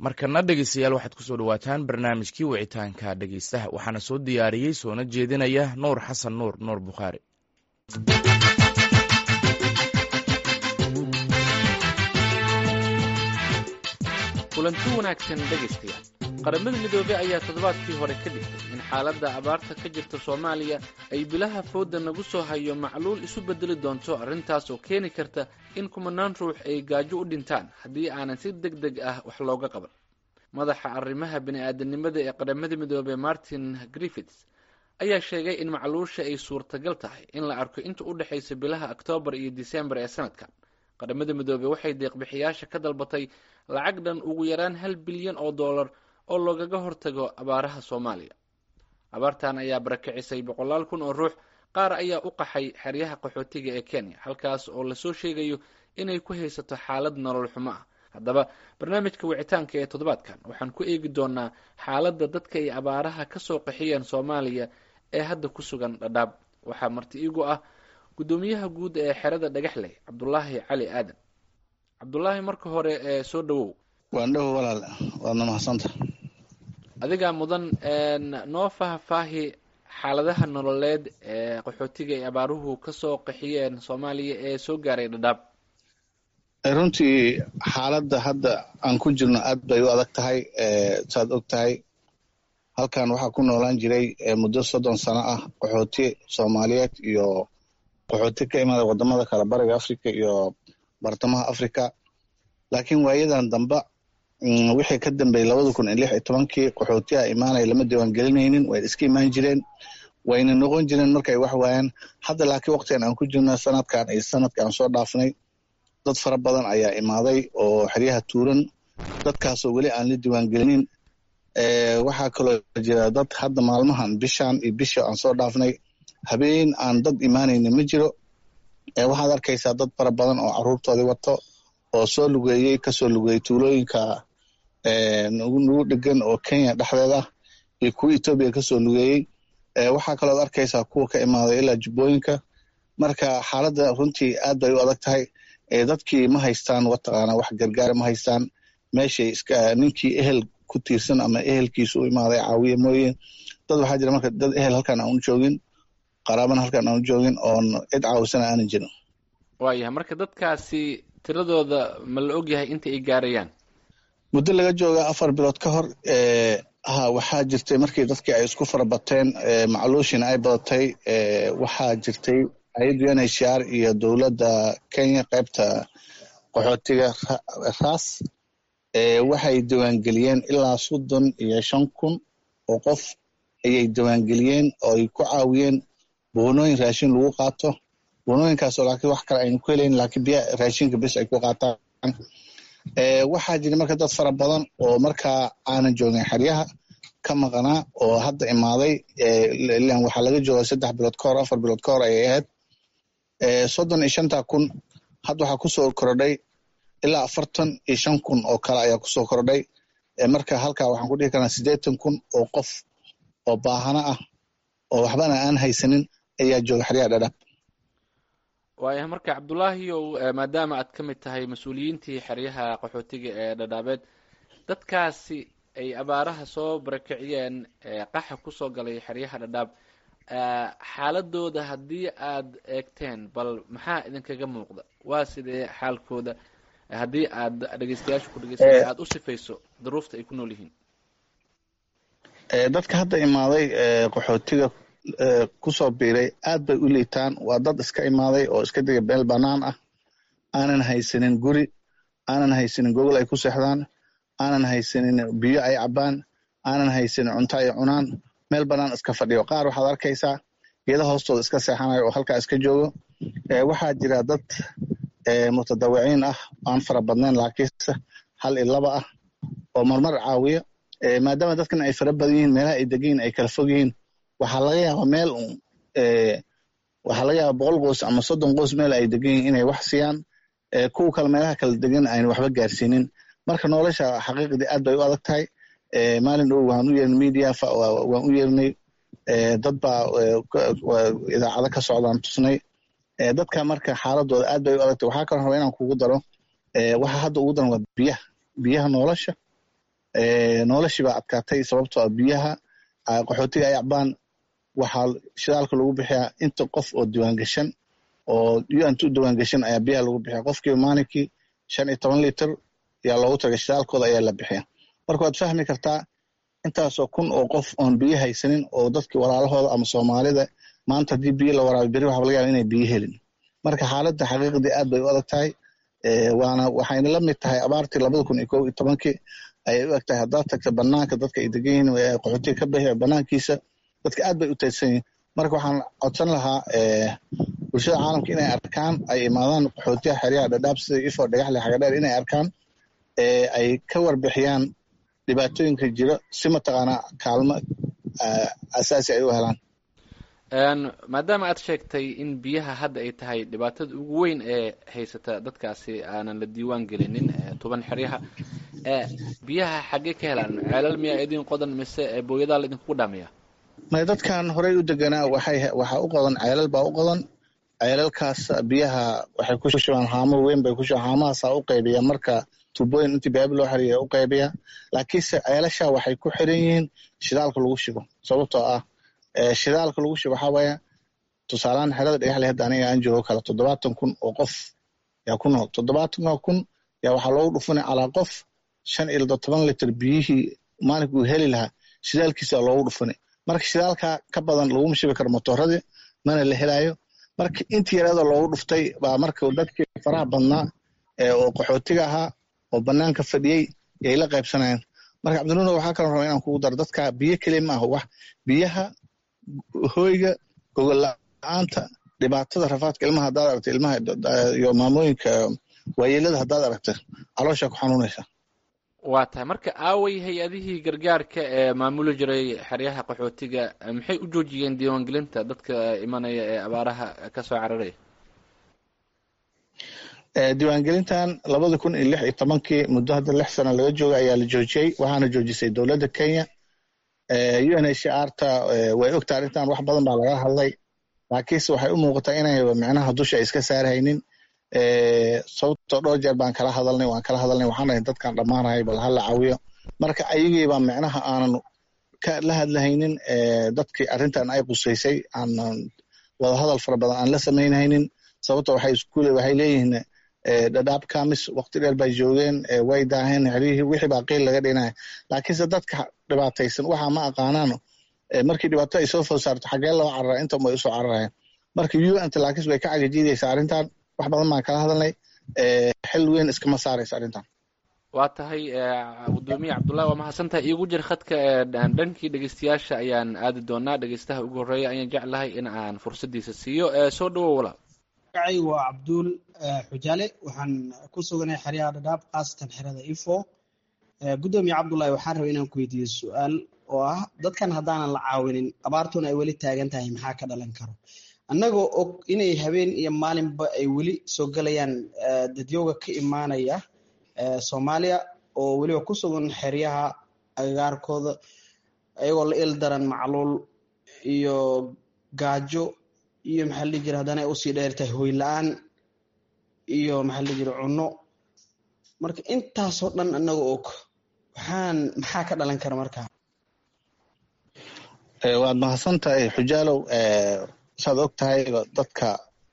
markana dhegeystayaal waxaad kusoo dhawaataan barnaamijkii wicitaanka dhegeystaha waxaana soo diyaariyey soona jeedinaya nuur xasan nuur nuur bukhaari kulanti wanaagsan dhegaystayaal qaramada midoobey ayaa toddobaadkii hore ka dhigtay in xaaladda abaarta ka jirta soomaaliya ay bilaha fooda nagu soo hayo macluul isu bedeli doonto arrintaas oo keeni karta in kumanaan ruux ay gaajo u dhintaan haddii aanan si deg deg ah wax looga qaban madaxa arrimaha bini-aadanimada ee qaramada midoobey martin griffits ayaa sheegay in macluusha ay suurtagal tahay in la arko inta u dhexaysa bilaha oktoobar iyo disembar ee sanadkan qaramada midoobey waxay deeqbixiyaasha ka dalbatay lacag dhan ugu yaraan hal bilyan oo dollar oo loogaga hortago abaaraha soomaaliya abaartan ayaa barakicisay boqolaal kun oo ruux qaar ayaa u qaxay xeryaha qaxootiga ee kenya halkaas oo lasoo sheegayo inay ku haysato xaalad nolol xumo ah haddaba barnaamijka wicitaanka ee toddobaadkan waxaan ku eegi doonaa xaaladda dadka ay abaaraha kasoo qaxiyeen soomaaliya ee hadda ku sugan dhadhaab waxaa marti iigu ah guddoomiyaha guud ee xerada dhagaxley cabdulaahi cali aadan cabdulaahi marka hore ee soo dhawow waan dhowo walaal waadna mahadsanta adigaa mudan noo faahfaahi xaaladaha nololeed ee qaxootiga ay abaaruhu kasoo qaxiyeen soomaaliya ee soo gaaray dhadhaab runtii xaaladda hadda aan ku jirno aad bay u adag tahay saad og tahay halkan waxaa ku noolaan jiray muddo soddon sano ah qaxooti soomaaliyeed iyo qaxooti ka imaada wadamada kale bariga africa iyo bartamaha africa laakiin waayadan damba wixii ka dambeeyey labada kun iyo lix iyo tobankii qaxootiyaha imaanaya lama diiwaan gelinaynin way iska imaan jireen wayna noqon jireen markay wax waayaan hadda laakiin waqtigan aan ku jirna sanadkan iyo sanadkaan soo dhaafnay dad fara badan ayaa imaaday oo xeryaha tuuran dadkaasoo weli aan la diiwaan gelinin waxaa kaloo jira dad hadda maalmahan bishan iyo bisha aan soo dhaafnay habeen aan dad imaanayna ma jiro waxaad arkaysaa dad fara badan oo caruurtoodii wato oo soo lugeeyey kasoo lugeeyey tuulooyinka nagu dhegan oo kenya dhexdeeda iyo kuwa etoobiya kasoo lugeeyey waxaa kalooad arkaysaa kuwa ka imaaday ilaa jubbooyinka marka xaaladda runtii aad bay u adag tahay dadkii ma haystaan wataqaana wax gargaara ma haystaan meeshay iska ninkii ehel ku tiirsan ama ehelkiisu u imaaday caawiya mooye dad waxaa jira marka dad ehel halkan aan u joogin qaraabana halkan aan u joogin oon cid caawisana aanan jirin waayahay marka dadkaasi tiradooda ma la ogyahay inta ay gaarayaan muddo laga jooga afar bilood ka hor ha waxaa jirtay markii dadkii ay isku farabateen macluushina ay badatay waxaa jirtay hay-adda un h r iyo dowladda kenya qaybta qaxootiga ras waxay diiwaangeliyeen ilaa soddon iyo shan kun oo qof ayay diiwaangeliyeen oo ay ku caawiyeen boonooyin raashin lagu qaato boonooyinkaasoo laakiin wax kale aynu ku helayn laakiin biya raashinka bes ay ku qaataan waxaa jira marka dad fara badan oo markaa aanan joogin xeryaha ka maqnaa oo hadda imaaday ilan waxaa laga jooga saddex bilood ka hor afar bilood ka hor ayay ahayd soddon iyo shanta kun hadda waxaa kusoo korodhay ilaa afartan iyo shan kun oo kale ayaa kusoo korodhay marka halkaa waxaan ku dhihi karnaa siddeetan kun oo qof oo baahana ah oo waxbana aan haysanin ayaa jooga xeryaha dhadhaab waayahay marka cabdulaahiyow maadaama aad ka mid tahay mas-uuliyiintii xeryaha qaxootiga ee dhadhaabeed dadkaasi ay abaaraha soo barakiciyeen qaxa kusoo galay xeryaha dhadhaab xaaladooda haddii aad eegteen bal maxaa idinkaga muuqda waa sidee xaalkooda haddii aad dhegeystayaasha ku dhegeysta aad u sifayso duruufta ay ku nool yihiin dadka hadda imaaday qaxootiga kusoo biiray aad bay u liitaan waa dad iska imaaday oo iska diga meel bannaan ah aanan haysanin guri aanan haysanin gogol ay ku seexdaan aanan haysanin biyo ay cabbaan aanan haysanin cunto ay cunaan meel bannaan iska fadhiyo qaar waxaad arkaysaa geeda hoostooda iska seexanayo oo halkaa iska joogo waxaa jira dad mutadawiciin ah aan fara badnayn laakiinse hal iyo laba ah oo marmar caawiya maadaama dadkan ay fara badan yihiin meelaha ay degan yihin ay kala fog yihiin waxaa laga yaaba meel waxaa laga yaaba boqol qoys ama soddon qoys meel ay degan yihin inay wax siiyaan kuwa kale meelaha kala degan ayna waxba gaarsiinin marka nolosha xaqiiqdii aad bay u adag tahay maalin dhow waan u yeernay media waan u yeernay dad baa idaacado ka socdaan tusnay dadka marka xaaladooda aad bay u adagtay waxaa kaloo raba inaan kugu daro waxa hadda ugu daran waa biyaha biyaha nolosha noloshii baa adkaatay sababtoo biyaha qaxootiga ay acbaan waxaa shidaalka lagu bixiyaa inta qof oo diiwaangashan oo unt u diiwaangashan ayaa biyaha lagu bixiya qofkiiba maalinkii shan iyo toban liter ayaa loogu tagay shidaalkooda ayaa la bixiya marka waad fahmi kartaa intaasoo kun oo qof oon biyo haysanin oo dadkii walaalahooda ama soomaalida maanta haddii biyo la waraabi beri waxaa laga yaaba inay biyo helin marka xaaladda xaqiiqdii aad bay u adag tahay waana waxayna la mid tahay abaartii labada kun iyo kow iyo tobankii ayay u eg tahay haddaad tagta banaanka dadka ay degan yihiin qaxootiga ka bixi banaankiisa dadka aad bay u taysan yihin marka waxaan codsan lahaa bulshada caalamka inay arkaan ay imaadaan qaxootiyaha xeryaha dhadhaab sida ifo dhagaxle xagadheer inay arkaan ay ka warbixiyaan dhibaatooyinka jira si mataqaanaa kaalmo asaasi ay u helaan maadaama aad sheegtay in biyaha hadda ay tahay dhibaatada ugu weyn ee haysata dadkaasi aanan la diiwaan gelinin toban xeryaha biyaha xaggee ka helaan ceelal miyaa idin qodan mise booyadaa la idinkugu dhaamiya may dadkan horey u deganaa waxay waxaa u qodan ceelal baa u qodan ceelalkaas biyaha waxay ku shubaan haamo weyn bay ku shubaan haamahaasaa u qaybiya marka tuubooyin intii baabi loo xiriya u qaybiya laakiinse ceelasha waxay ku xiran yihiin shidaalka lagu shubo sababtoo ah shidaalka lagu shubo waxaa waaya tusaalahaan xerada dhagaxle hadda aniga aan joogo kale toddobaatan kun oo qof yaa ku nool toddobaatan kun yaa waxaa loogu dhufunay calaa qof shan iyo toban liter biyihii maalinka uu heli lahaa shidaalkiisa loogu dhufunay marka shidaalka ka badan laguma shubi karo motooradii mana la helaayo marka intii yareedoo loogu dhuftay baa marka dadkii faraha badnaa oo qaxootiga ahaa oo banaanka fadhiyey yay la qaybsanayaan marka cabdinuuna waxaa kaloo raba inaan kugu daro dadka biyo keliya ma aha wax biyaha hoyga gogol la-aanta dhibaatada rafaadka ilmaha haddaad aragta ilmaha iyo maamooyinka waayeelada haddaad aragta calooshaa ku xanuunaysa waa tahay marka aaway hay-adihii gargaarka ee maamuli jiray xeryaha qaxootiga maxay u joojiyeen diiwaangelinta dadka imanaya ee abaaraha ka soo cararaya diiwaangelintan labada kun iyo lix iyo tobankii muddo hadda lix sano laga jooga ayaa la joojiyey waxaana joojisay dowladda kenya u n h r ta way ogta arrintan wax badan baa laga hadlay laakiinse waxay u muuqataa inay micnaha dusha ay iska saarhaynin sababtoo dhowr jeer baan kala hadalnay waan kala hadalnay waxaan dhahay dadkan dhammaanayay bal hala caawiyo marka ayagiiba micnaha aanan la hadlahaynin dadkii arrintan ay qusaysay aanan wadahadal fara badan aan la samaynhaynin sababto waxay iskuule waxay leeyihiin dhadhaab kamis waqti dheer bay joogeen way daaheen xeryihii wixii baa qiil laga dhinaya laakiinse dadka dhibaataysan waxaa ma aqaanaan markii dhibaato ay soo food saarto xaggee loo carara intan way usoo cararayaan marka u n talaakis way ka cagajiidaysaa arrintan wax badan baan kala hadalnay xil weyn iskama saaraysa arrintan waa tahay gudoomiye cabdullahi waa mahadsantahay iigu jir khadka dhankii dhegeystayaasha ayaan aadi doonaa dhegeystaha ugu horreeya ayaan jeclahay in aan fursaddiisa siiyo soo dhawow walaal magacay waa cabduul xujaale waxaan ku suganay xeryaha dhadhaab khaasatan xerada ifo gudoomiye cabdullahi waxaan rabay inaan ku weydiiyo su-aal oo ah dadkan haddaanan la caawinin abaartuna ay weli taagan tahay maxaa ka dhalan karo annagoo og inay habeen iyo maalinba ay weli soo gelayaan dadyooga ka imaanaya soomaaliya oo weliba ku sugan xeryaha agagaarkooda ayagoo la il daran macluul iyo gaajo iyo maxaa la dhihi jira haddana ay usii dheertahay hoy la-aan iyo maxaa la dhihi jira cunno marka intaasoo dhan annaga og waxaan maxaa ka dhalan kara markaa waad mahadsan tahay xujaalow saad og tahay dadka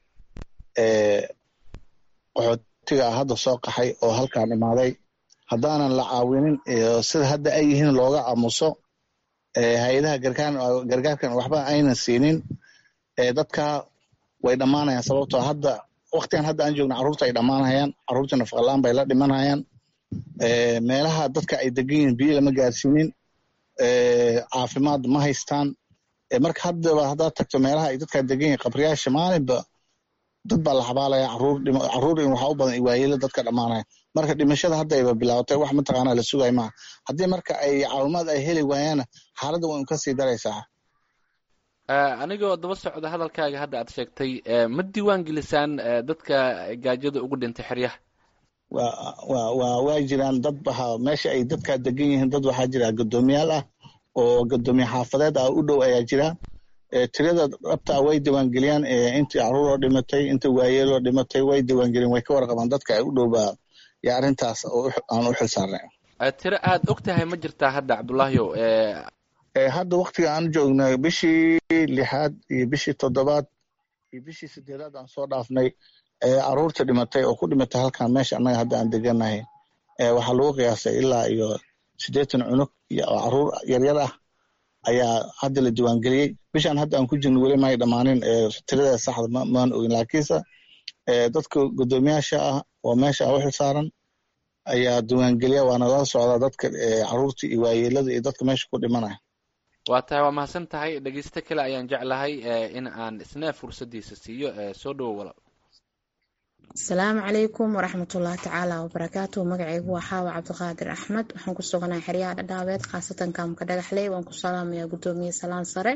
qaxootiga ah hadda soo qaxay oo halkaan imaaday haddaanan la caawinin sida hadda ay yihiin looga aamuso hay-adaha gargaarkan waxba aynan siinin dadka way dhammaanayaan sababtoo hadda waktigan hadda aan joogna carruurta ay dhammaanayaan carruurta nafaqalaan bay la dhimanayaan meelaha dadka ay degan yihiin biyo lama gaarsiinin caafimaad ma haystaan marka haddaba haddaad tagto meelaha ay dadkaa degan yihiin qabriyaasha maalinba dad baa la xabaalaya caruur in waxaa u badan waayeelo dadka dhammaanaya marka dhimashada haddayba bilaabatay wax mataqaanaa la sugay maaha haddii marka ay caawimaad ay heli waayaana xaaladda way un kasii daraysaa anigoo daba socda hadalkaaga hadda aad sheegtay ma diiwaan gelisaan dadka gaajada ugu dhintay xeryaha wa wa wa waa jiraan dad waxa meesha ay dadkaa degan yihiin dad waxaa jira guddoomiyaal ah oo guddoomiye xaafadeed ah u dhow ayaa jira tirada dhabtaa way diiwaangeliyaan intii caruuroo dhimatay inta waayeeloo dhimatay way diiwaangeliyaan way ka warqabaan dadka ay u dhowbaa iyo arrintaas aan u xil saarnay tiro aad og tahay ma jirtaa hadda cabdullahiow hadda waktiga aan joognay bishii lixaad iyo bishii toddobaad iyo bishii sideedaad aan soo dhaafnay caruurta dhimatay oo ku dhimatay halkan meesha annaga hadda aan deganahay waxaa lagu qiyaasay ilaa iyo siddeetan cunug oo caruur yaryar ah ayaa hadda la diiwaangeliyey bishaan hadda aan ku jirno weli maay dhammaanin tirada saxda maan ogin laakiinse dadka guddoomiyaasha ah oo meesha u xilsaaran ayaa diiwaangeliya waana la socdaa dadka caruurta iyo waayeelada iyo dadka meesha ku dhimanaya waa tahay waa mahadsan tahay dhegeysto kale ayaan jeclahay in aan isna fursaddiisa siiyo soo dhowo walaal asalaamu calaykum waraxmatullaahi tacaala wabarakaatuhu magacaygu waa xaawa cabdiqaadir axmed waxaan ku suganahay xeryaha dhadhaabeed khaasatan kaamka dhagaxley waan ku salaamayaa guddoomiye salaan sare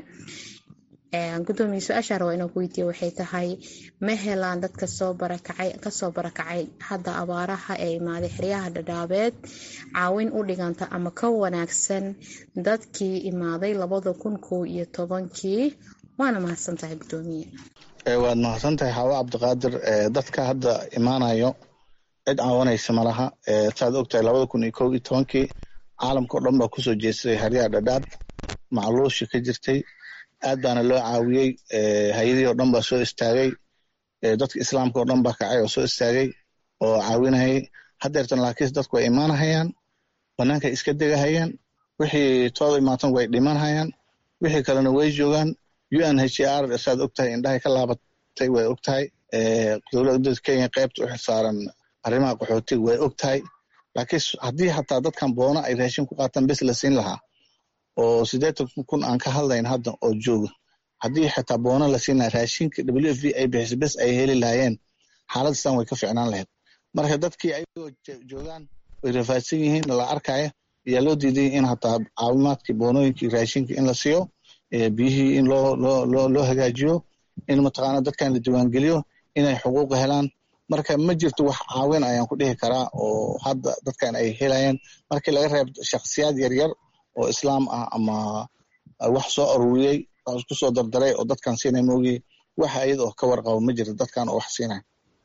gudoomiye su-aasha raba inaan ku weydiiya waxay tahay ma helaan dadka soo barakacay kasoo barakacay hadda abaaraha ee imaaday xeryaha dhadhaabeed caawin u dhiganta ama ka wanaagsan dadkii imaaday labada kun kow iyo tobankii waana mahadsan tahay gudoomiye waad mahadsan tahay xaawo cabdiqaadir dadka hadda imaanayo cid caawanaysa malaha saad ogtahay labada kun iyo kow iyo tobankii caalamka o dhan baa kusoo jeestay xeryaha dhadhaab macluushi ka jirtay aad baana loo caawiyey hay-adihii o dhan baa soo istaagay dadka islaamka o dhan baa kacay oo soo istaagay oo caawinayay haddeertan laakiinse dadku way imaanahayaan banaanka iska degahayaan wixii tooda imaatan way dhimanhayaan wixii kalena way joogaan u n h r saad ogtahay indhahay ka laabatay way ogtahay dowladda kenya qaybta u xilsaaran arrimaha qaxootiga way ogtahay laakiin haddii hataa dadkan boona ay raashin ku qaataan bes la siin lahaa oo siddeetan kun aan ka hadlayn hadda oo jooga haddii xitaa boona la siin lahaa raashinka w f v ay bixisa bes ay heli lahaayeen xaaladastan way ka ficnaan lahayd marka dadkii ayagoo joogaan way rafaadsan yihiin la arkaya ayaa loo diiday in hataa caawimaadkii boonooyinkii raashinka in la siiyo biyihii in loo loo loo loo hagaajiyo in mataqaana dadkan la diiwaangeliyo inay xuquuq helaan marka ma jirto wax caawin ayaan ku dhihi karaa oo hadda dadkan ay helayaan markii laga reeb shakhsiyaad yaryar oo islaam ah ama wax soo aruuriyey isku soo dardaray oo dadkan siinay moogi waxa iyada oo ka warqabo ma jirto dadkan oo wax siinay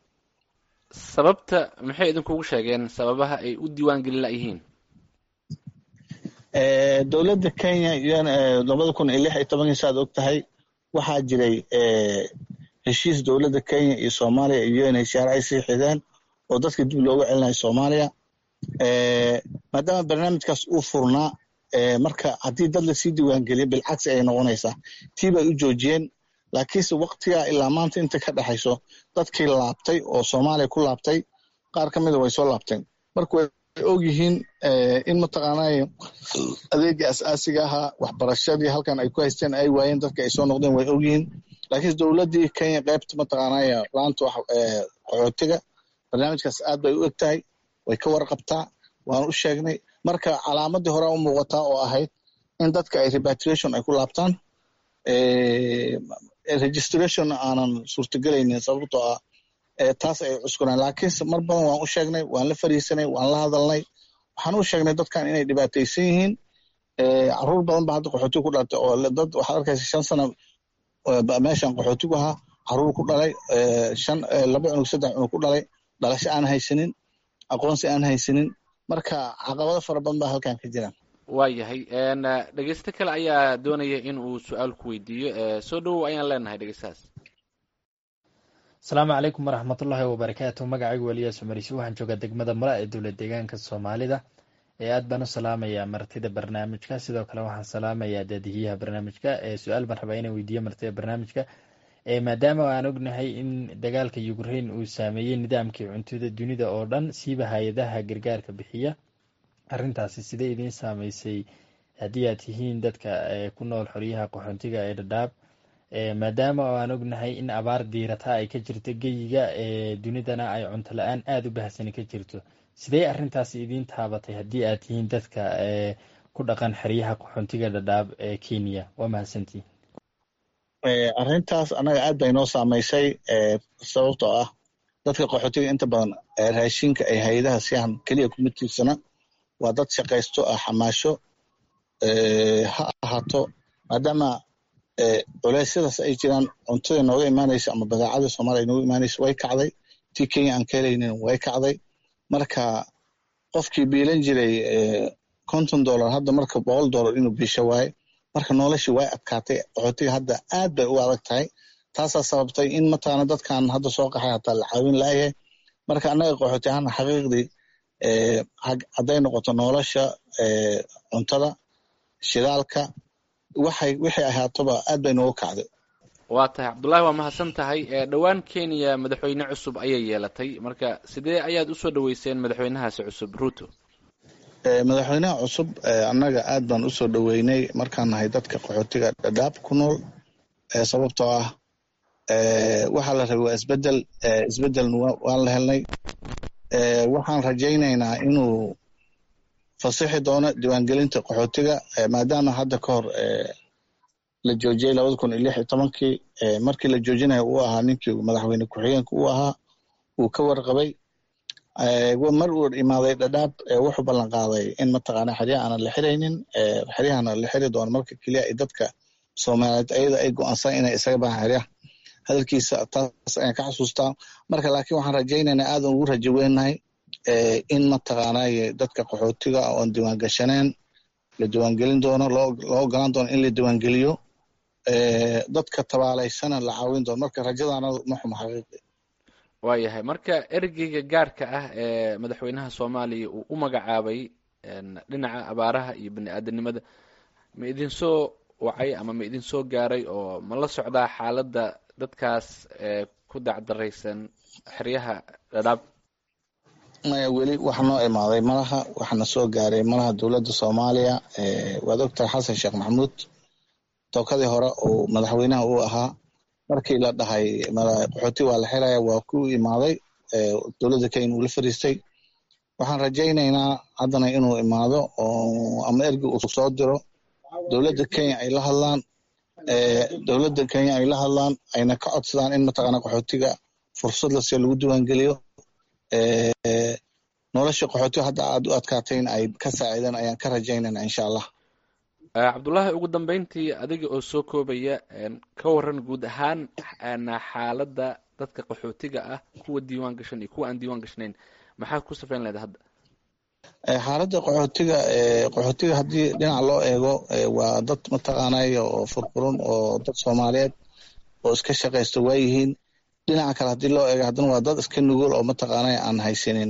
sababta maxay idinkugu sheegeen sababaha ay u diiwaan gelin layihiin dowladda kenya labada kun iyo lix iyo tobankii saad og tahay waxaa jiray heshiis dowladda kenya iyo soomaaliya iyo u n h r ay sii xideen oo dadka dib looga celinayo soomaaliya maadaama barnaamijkaas uu furnaa marka haddii dad lasii diiwaangeliyo bilcagsi ay noqonaysaa tii bay u joojiyeen laakiinse waktigaa ilaa maanta inta ka dhexayso dadkii laabtay oo soomaaliya ku laabtay qaar ka mida way soo laabteen marka way og yihiin in mataqaanay adeegii asaasiga ahaa waxbarashadii halkan ay ku haysteen ay waayeen dadka ay soo noqdeen way og yihiin laakiinse dowladdii kenya qaybta mataqaanay laanta qaxootiga barnaamijkaas aad bay u eg tahay way ka warqabtaa waan u sheegnay marka calaamadii hore u muuqataa oo ahayd in dadka ay repatriation ay ku laabtaan registration aanan suurtagelaynin sababtoo ah taas ay cuskunaan laakiinse mar badan waan u sheegnay waan la fariisanay waan la hadalnay waxaan u sheegnay dadkan inay dhibaataysan yihiin caruur badan ba hadda qaxootiga ku dhalatay oo dad waxaad arkaysa shan sano meeshan qaxootigu ahaa caruur ku dhalay shan laba cunug saddex cunug ku dhalay dhalasho aan haysanin aqoonsi aan haysanin marka caqabado fara badan baa halkan ka jiraan waa yahay dhegeysto kale ayaa doonaya in uu su-aal ku weydiiyo soo dhowow ayaan leenahay dhegeystahaas asalaamu calaykum waraxmatullaahi wabarakaatu magacaygu waliyaas umarisi waxaan joogaa degmada mala ee dowlad deegaanka soomaalida ee aad baan u salaamayaa martida barnaamijka sidoo kale waxaan salaamayaa daadihiyaha barnaamijka su-aal baan rabaa inaan weydiiyo martida barnaamijka maadaama aan ognahay in dagaalka ukraine uu saameeyey nidaamkii cuntada dunida oo dhan siiba hay-adaha gargaarka bixiya arrintaasi sidee idiin saameysay haddii aad tihiin dadka ku nool xoryaha qaxoontiga ee dhadhaab maadaama oo aan ognahay in abaar diirata ay ka jirto geyiga dunidana ay cunto la-aan aada u bahsani ka jirto sidee arrintaasi idiin taabatay haddii aad tihiin dadka ku dhaqan xeryaha qaxoontiga dhadhaab ee kenya waa mahadsantiin arrintaas annaga aad bay noo saameysay sababtoo ah dadka qaxootiga inta badan raashinka ay hay-adaha siyahan keliya kuma tiirsana waa dad shaqaysto ah xamaasho ha ahaato maadaama culeysyadaas ay jiraan cuntada nooga imaanaysa ama badeecada soomaaliya nooga imaanaysa way kacday tii kenya aan ka helaynin way kacday marka qofkii biilan jiray konton dollar hadda marka boqol dollar inuu biisho waaye marka noloshii way adkaatay qaxootiga hadda aad bay u adag tahay taasaa sababtay in mataqaana dadkan hadda soo qaxay hataa la caawin laayahay marka annaga qaxooti ahaan xaqiiqdii hadday noqoto nolosha cuntada shidaalka waxay wixii ahaatoba aad bay noogu kacday waa tahay cabdullaahi waa mahadsan tahay dhowaan kenya madaxweyne cusub ayay yeelatay marka sidee ayaad usoo dhaweyseen madaxweynahaasi cusub ruto madaxweynaha cusub annaga aad baan usoo dhoweynay markaan nahay dadka qaxootiga dhadhaab ku nool sababtoo ah waxaa la rabay waa isbedel isbedelna waan la helnay waxaan rajaynaynaa inuu fasixi doono diiwaangelinta qaxootiga maadaama hadda ka hor la joojiyey labada kun iyo lix iyo tobankii markii la joojinayo uu ahaa ninkii madaxweyne ku-xigeenka uu ahaa uu ka warqabay mar uu imaaday dhadhaab wuxuu ballan qaaday in mataqaana xeryaha aanan la xiraynin xeryahana la xiri doono marka keliya ay dadka soomaaliyeed ayada ay go-aansan inay isaga baxaan xeryaha hadalkiisa taas ayaan ka xasuustaa marka laakiin waxaan rajaynaynaa aadan ugu rajo weynahay in mataqaanaaye dadka qaxootiga oon diiwaan gashaneen la diiwaangelin doono loo ogolaan doono in la diiwaangeliyo dadka tabaalaysana la caawin doono marka rajadaana ma xumo xaqiiqi waayahay marka ergeyga gaarka ah ee madaxweynaha soomaaliya uu u magacaabay dhinaca abaaraha iyo bani aadanimada ma idin soo wacay ama ma idin soo gaaray oo ma la socdaa xaaladda dadkaas ee ku dacdaraysan xeryaha dhadhaab maya weli wax noo imaaday malaha waxna soo gaaray malaha dowladda soomaaliya waad ogtahay xasan sheekh maxamuud tookadii hore uu madaxweynaha uu ahaa markii la dhahay qaxooti waa la xiraya waa ku imaaday dowladda kenya uu la fariistay waxaan rajaynaynaa haddana inuu imaado oo ama ergi uu soo diro dowladda kenya ay la hadlaan dowladda kenya ay la hadlaan ayna ka codsadaan in mataqaana qaxootiga fursad lase lagu diiwaangeliyo nolosha qaxootiga hadda aad u adkaatay in ay ka saacideen ayaan ka rajaynayna insha allah cabdullaahi ugu dambeyntii adiga oo soo koobaya ka waran guud ahaan xaaladda dadka qaxootiga ah kuwa diiwaan gashan iyo kuwa aan diiwaan gashnayn maxaad ku safayn leeda hadda xaaladda qaxootiga qaxootiga haddii dhinac loo eego waa dad mataqaanaya oo furfuran oo dad soomaaliyeed oo iska shaqaysta waayihiin dhinaca kale haddii loo eego haddana waa dad iska nugul oo mataqaanaya aan haysanin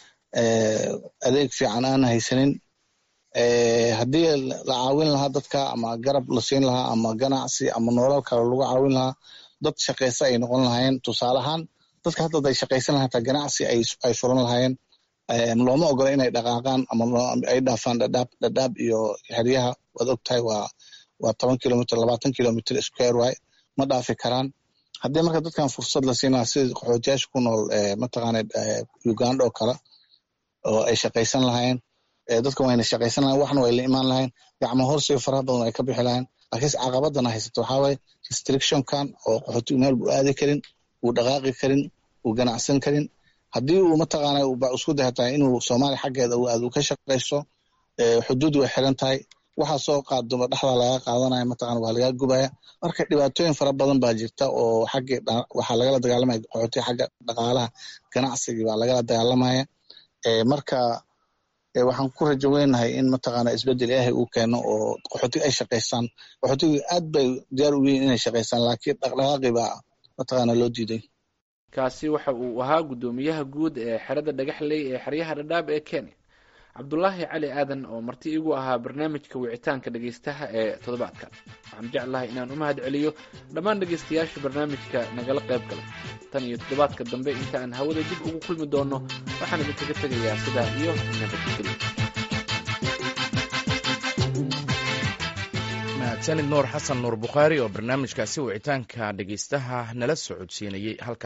adeeg fiican aan haysanin haddii la caawin lahaa dadka ama garab la siin lahaa ama ganacsi ama nolol kale lagu caawin lahaa dad shaqaysta ay noqon lahaayeen tusaale ahaan dadka hadda ay shaqaysan lahaa hataa ganacsi ay furan lahaayeen looma ogola inay dhaqaaqaan ama ay dhaafaan dhadhaab dhadhaab iyo xeryaha waad ogtahay waa waa toban kilomitr labaatan kilomitr square waay ma dhaafi karaan haddii marka dadkan fursad la siin lahaa sida qaxootiyaasha ku nool mataqaana uganda oo kale oo ay shaqaysan lahaayeen dadkan wayna shaqaysan lahayen waxna way la imaan lahayn gacmo horsiga faraha badan way ka bixi lahayn laakiinse caqabadana haysato waxaa waaye restrictionkan oo qaxootigu meel buu aadi karin uu dhaqaaqi karin uu ganacsan karin haddii uu mataqaana isku day hataa inuu soomaaliya xaggeeda uu aad uu ka shaqaysto xuduud way xiran tahay waxaa soo qaaduma dhexda laga qaadanaya mataqana waa laga gubaya marka dhibaatooyin fara badan baa jirta oo xaggii waxaa lagala dagaalamaya qaxootiga xagga dhaqaalaha ganacsigii baa lagala dagaalamaya marka waxaan ku rajo weynahay in mataqaana isbedel ilaahay uu keeno oo qaxootiga ay shaqaystaan qaxootigu aad bay diyaar u yihiin inay shaqaystaan laakiin dhaqdhaqaaqi baa mataqaana loo diiday kaasi waxa uu ahaa guddoomiyaha guud ee xerada dhagaxley ee xeryaha dhadhaab ee kenya cabdulaahi cali aadan oo marti igu ahaa barnaamijka wicitaanka dhegaystaha ee toddobaadkan waxaan jeclahay inaan u mahad celiyo dhammaan dhegaystayaasha barnaamijka nagala qayb galay tan iyo toddobaadka dambe inta aan hawada dib ugu kulmi doono waxaan idinkaga tegayaa sidaa iyo nabadgelyo mahadsanid nuur xasan nuur bukhaari oo barnaamijkaasi wicitaanka dhegaystaha nala socodsiinayey halka